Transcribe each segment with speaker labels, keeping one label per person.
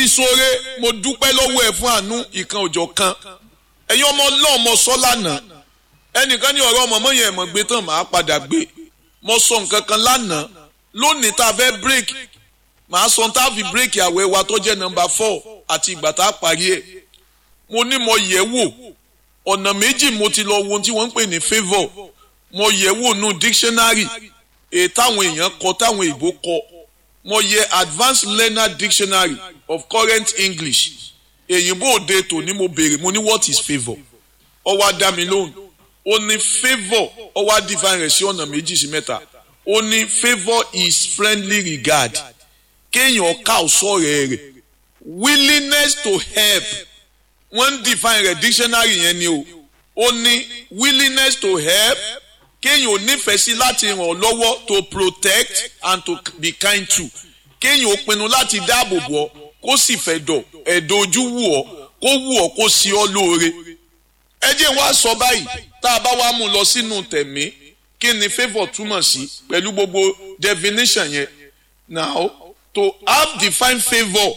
Speaker 1: sóore mo dúpẹ́ lọ́wọ́ ẹ̀ fún àánú ìkan òjọ̀ kan ẹ̀yin ọmọ ọlọ́run mo sọ lánàá ẹnìkan ní ọ̀rọ̀ ọmọ yẹn mọ̀ gbé tán màá padà gbé mo sọ nǹkan kan lánàá lónìí tá a fẹ́ bírèkì màá sọ tá a fi bírèkì àwẹ̀ wa tó jẹ́ nọ́mbà four àti ìgbà tá a parí ẹ̀ mo ní mo yẹ̀ wò ọ̀nà méjì mo ti lọ wo ohun tí wọ́n ń pè ní favour mo yẹ̀ wò nù dictionary èyí táwọn èèyàn kọ táwọn èèbó kọ mo yẹ advanced learner dictionary of current english èyìnbó òde tòní mo béèrè mo ní what is favour ó wá dá mi lóhùn ó ní favour ó wá define rẹ̀ sí ọ̀nà méjì sí mẹ́ta ó ní favour is friendly regard kéèyàn ká ọ̀sọ́ rẹ̀ rẹ̀ willingness to help wọ́n define rẹ̀ dictionary yẹn ni o ó ní willingness to help kéèyàn ò nífẹ̀ẹ́ sí láti ràn ọ́ lọ́wọ́ to protect and to be kind to kéèyàn ò pinnu láti dáàbò bò ọ́ kó sì fẹ́ dọ̀ ẹ̀dọ̀ ojú wù ọ́ kó wù ọ́ kó sí ọ́ lóore. ẹ jẹ́ wá sọ báyìí tá a bá wá mú lọ sínú tẹ̀mí kí ni favour túmọ̀ sí pẹ̀lú gbogbo definition yẹn now to have defined favour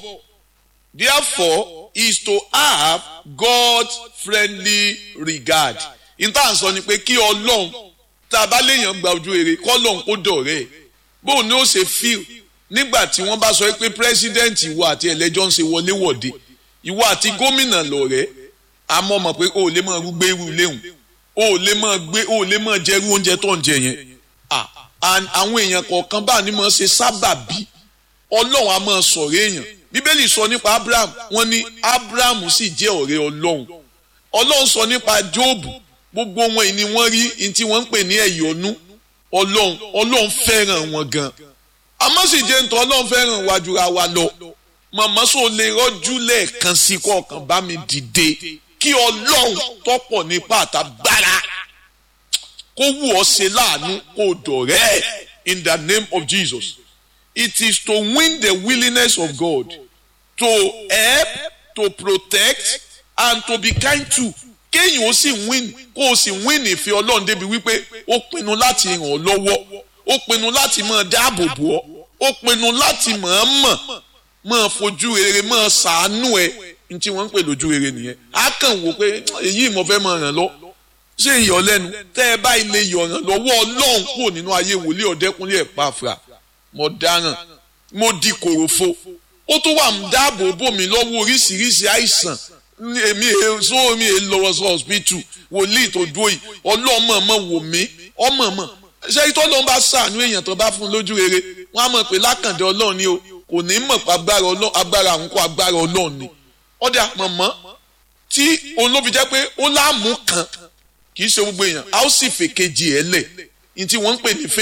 Speaker 1: therefore is to have God's friendly regard. ìtàn sọ ni pé kí ọlọ́run tá a bá léèyàn gba ojú rere kọ́lọ́n kó dọ̀rẹ́ ẹ̀ bóun ni ó ṣe fíl nígbà tí wọ́n bá sọ pé pírẹ́sídẹ́ǹtì ìwọ àti ẹlẹ́jọ́ ń ṣe wọléwọ̀de ìwọ àti gómìnà lọ̀rẹ́ àmọ́ mọ̀ pé o ò lè máa gbé irú léhùn o ò lè máa gbé o ò lè máa jẹ irú oúnjẹ tó ń jẹ yẹn àwọn èèyàn kọ̀ọ̀kan bá ní máa ṣe sábàbí ọlọ́run á máa sọ̀rọ̀ èèyàn bíbélì sọ nípa abraham wọ́n ní abraham sì jẹ́ ọ̀rẹ́ ọlọ́run ọlọ́run sọ nípa jóòbù gbogbo wọn ni wọ́n rí ní tí wọ́n ń pè ní ẹ̀yọ́nú ọlọ́run ọlọ́run fẹ́ràn wọn gan àmọ́ sì jẹ́ nítorí ọlọ́run fẹ́ràn wa jura wa lọ màmá sọ lè rọ́jú lẹ́ẹ̀kan sí kọ̀ọ̀kan bá mi dìde kí ọlọ́run tọ́pọ̀ nípa àtàgbára kó wù ọ́ ṣe láàánú kó dọ̀rẹ́ in the name of Jesus it is to win the willingness of God to help to protect and to be kind to kéèyàn ó sì win kó o sì win ìfẹ́ ọlọ́run débi wípé ó pinnu láti ràn ọ́ lọ́wọ́ ó pinnu láti máa dáàbò bò ọ́ ó pinnu láti mọ̀ọ́mọ̀ máa fojú rere máa ṣàánú ẹ ní tí wọ́n ń pè lójú rere nìyẹn á kàn wò pé èyí mo fẹ́ máa ràn lọ ṣé ìyọ̀ lẹ́nu tẹ́ ẹ bá ilé yọ̀ràn lọ́wọ́ ọlọ́run kúrò nínú ayé wòlíì ọ̀dẹ́kúnlé ẹ̀ pàfà mo dáràn mo di kòròfo ó tún wà ń dáàbò bò mí lọ́wọ́ oríṣiríṣi àìsàn èmi èso mi è lọ́wọ́ sọ hospital wòlíì tó dúró yìí ọlọ́mọ mọ̀ wò mí ọmọ mọ̀ ṣé ìtọ́ ló ń bá sàánú èèyàn tó bá fún lójú rere wọ́n á mọ̀ pé lákàndé ọlọ́run ni o kò ní mọ̀ pé agbára ọlọ́run agbára àwọn kó agbára ọlọ́run ni ọ̀dà mọ̀mọ́ tí olóbi jẹ́ pé ó láàmú kan kì í ṣe gbogbo èèyàn a ó sì fèkejì ẹ̀ lẹ̀ ní tí wọ́n ń pè ní fẹ́